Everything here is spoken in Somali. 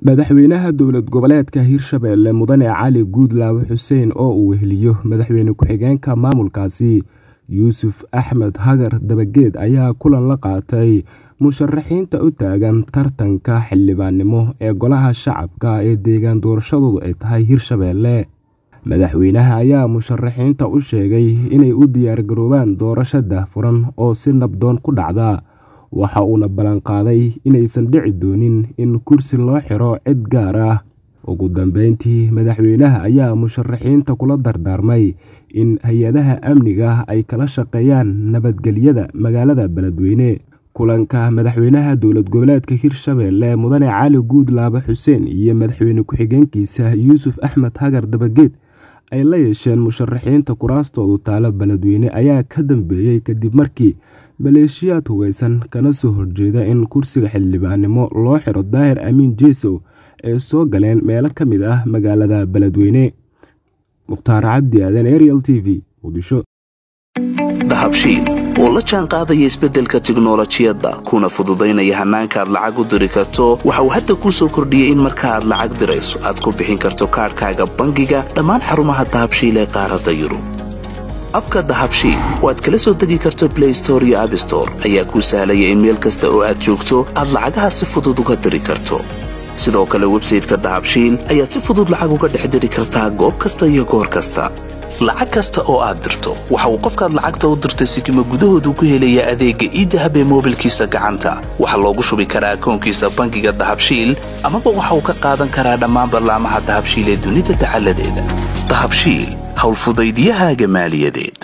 madaxweynaha dowlad goboleedka hirshabelle mudane cali guudlaawe xuseen oo uu weheliyo madaxweyne ku-xigeenka maamulkaasi yuusuf axmed hagar dabageed ayaa kulan la qaatay musharaxiinta u taagan tartanka xildhibaannimo ee golaha shacabka ee deegaan doorashadoodu ay tahay hirshabelle madaxweynaha ayaa musharaxiinta u sheegay inay u diyaargaroobaan doorasho daahfuran oo si nabdoon ku dhacda waxa uuna ballanqaaday inaysan dhici doonin in kursi loo xiro cid gaar ah ugu dambeyntii madaxweynaha ayaa musharaxiinta kula dardaarmay in hay-adaha amniga ay kala shaqeeyaan nabadgelyada magaalada beledweyne kulanka madaxweynaha dowlad goboleedka hirshabelle mudane cali guudlaabe xuseen iyo madaxweyne ku-xigeenkiisa yuusuf axmed hagar dabageed ay la yeesheen musharaxiinta kuraastoodu taalo beledweyne ayaa ka dambeeyey kadib markii maleeshiyaad hugeysan kana soo horjeeda in kursiga xildhibaannimo loo xiro daahir amiin jeesow ay soo galeen meelo ka mid ah magaalada beledweyne mukhtaar cabdi aadan ariel t v muqdisho dahabshiil oo la jaan qaadaya isbeddelka tiknolojiyadda kuna fududaynaya hannaanka aad lacag u diri karto waxa uu hadda kuu soo kordhiyey in marka aad lacag dirayso aad ku bixin karto kaadhkaaga bangiga dhammaan xarumaha dahabshiil ee qaaradda yurub abka dahabshiil oo aad kala soo degi karto blay store iyo abstore ayaa kuu sahlaya in meel kasta oo aad joogto aad lacagaha si fudud uga diri karto sidoo kale websayteka dahabshiil ayaad si fudud lacag uga dhex diri kartaa goob kasta iyo goor kasta lacag kasta oo aad dirto waxa uu qofkaad lacagta u dirtay sikima gudahoodu ku helayaa adeegga iidahab ee moobilkiisa gacanta waxaa loogu shubi karaa akoonkiisa bangiga dahabshiil amaba waxa uu ka qaadan karaa dhammaan ballaamaha dahabshiil ee dunida dacaladeeda dahabshiil howlfudaydyahaaga maaliyadeed